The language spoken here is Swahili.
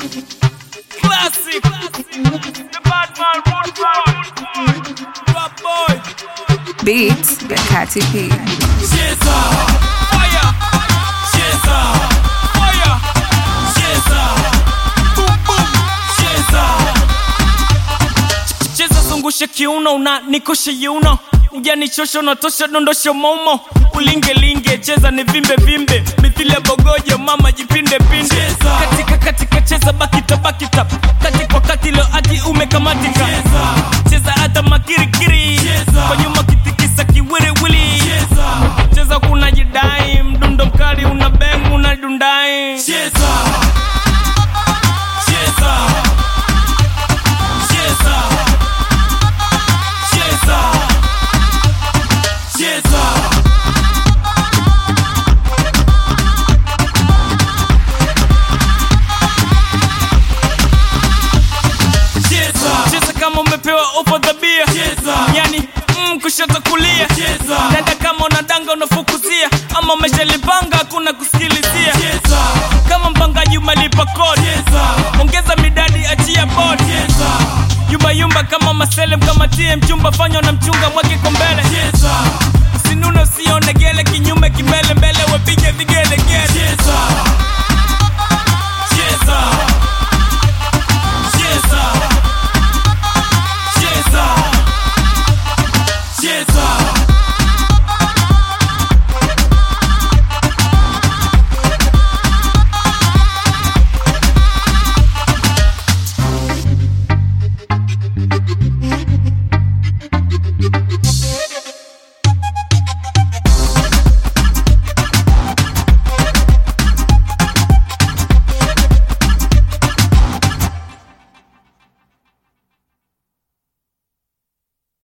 Classic. The bad man, rude boy. Rap boy. Beats by Katy P. Cheza. Fire. Cheza. Fire. Cheza. Boom, boom. Cheza. Cheza zungushe kiuno una nikoshe yuno ujanichosha unatosha dondosha momo ulingelinge cheza ni vimbe vimbe mithili ya bogojo mama jipinde pinde katika katika cheza bakita bakita kati kwa kati leo ati umekamatika cheza hata makirikiri kwa nyuma kitikisa kiwiriwili cheza kuna jidai mdundo mkali una beng una dundai cheza cheza cheza cheza cheza cheza cheza kama umepewa ofa dhabia yani mm, kushoto kulia dada kama unadanga unafukuzia ama umeshalipanga hakuna kusikilizia kama mpangaji umelipa kodi ongeza midadi achia bodi yumbayumba kama maselem kama tie mchumba fanywa na mchunga mwake kwa mbele